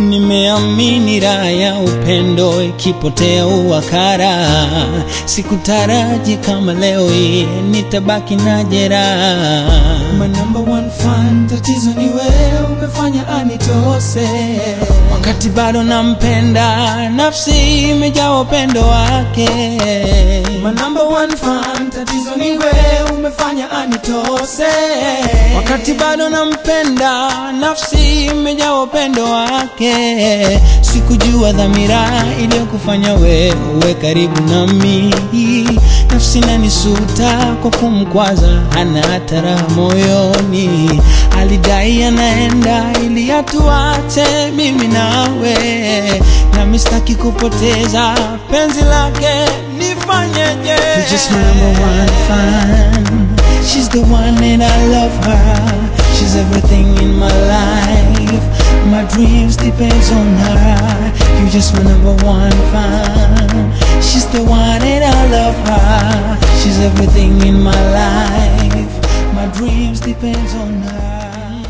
Nimeamini raha ya upendo ikipotea uwakara, sikutaraji kama leo hii nitabaki na jeraha. My number one fan, tatizo ni wewe umefanya anitose. Wakati bado nampenda, nafsi imejaa upendo wake. My number one fan, tatizo ni wewe umefanya anitose. Wakati bado nampenda, nafsi imejaa upendo wake. Sikujua dhamira iliyokufanya wewe karibu nami. Nafsi nanisuta kwa kumkwaza, hana hata raha moyoni. Alidai anaenda ili atuache mimi nawe, nami sitaki kupoteza penzi lake. Nifanyeje? You're just my number one fan. She's the one and I love her. She's everything in my life. My dreams depends on her. You're just my number one fan. She's the one and I love her. She's everything in my life. My dreams depends on her.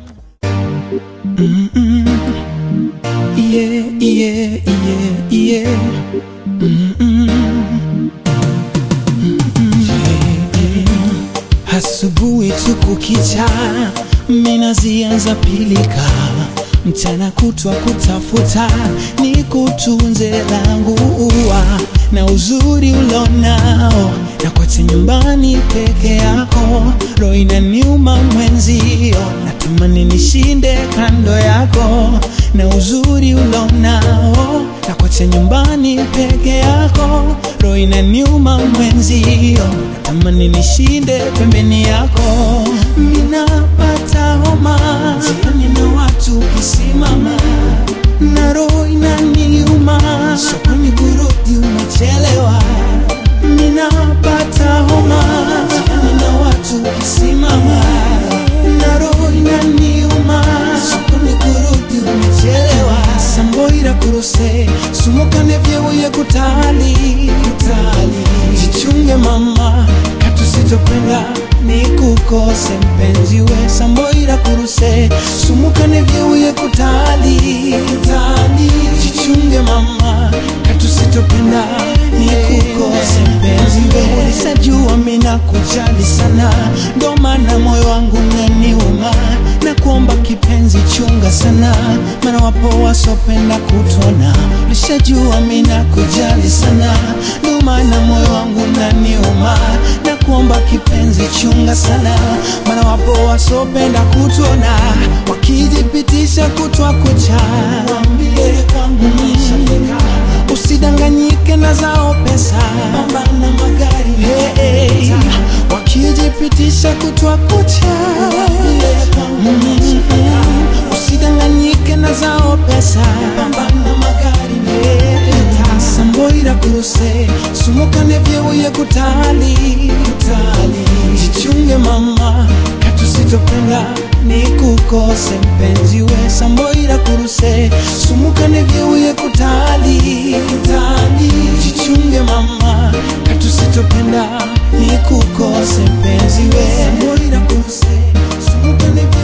Mm-mm. Yeah, yeah, yeah, yeah. Mm-mm. Asubuhi tu kukicha, mina zianza pilika, mchana kutwa kutafuta, ni kutunze langu ua na uzuri ulonao, na kote nyumbani peke yako, roho inaniuma mwenzio, natamani nishinde kando yako, na uzuri ulonao, na kote nyumbani peke yako, roho inaniuma mwenzio, natamani nishinde pembeni yako, minapata homa jiani na watu ukisimama, na roho inaniuma, sokoni kurudi umechelewa, minapata homa jiani na watu ukisimama, na roho inaniuma, sokoni kurudi umechelewa, samboira kuruse sumukane vyeuye kutali kutali, jichunge mama katusitopenda ni kukose mpenzi we samboira kuruse sumukane vyeuye kutali kutali, jichunge mama katusitopenda ni kukose mpenzi we ulisajua mina kujali sana ndo maana moyo wangu naniuma na kuomba kipenzi chunga sana maana wapo wasopenda kutona ulishajua mina kujali sana ndo maana moyo wangu naniuma na kuomba kipenzi chunga sana maana wapo wasopenda kutona wakijipitisha kutwa kucha wambie kwangu nishafika usidanganyike na zao pesa pambana magari hey, hey. wakijipitisha kutwa kucha mm, usidanganyike na zao pesa pambana magari hey. samboira kuruse sumukane vyeuye kutali kutali jichunge mama katusitopenda ni kukose mpenzi we samboira kuruse sumukane vyeuye kutali kutali jichunge mama katusitopenda ni kukose mpenzi we samboira kuruse sumukane vyeuye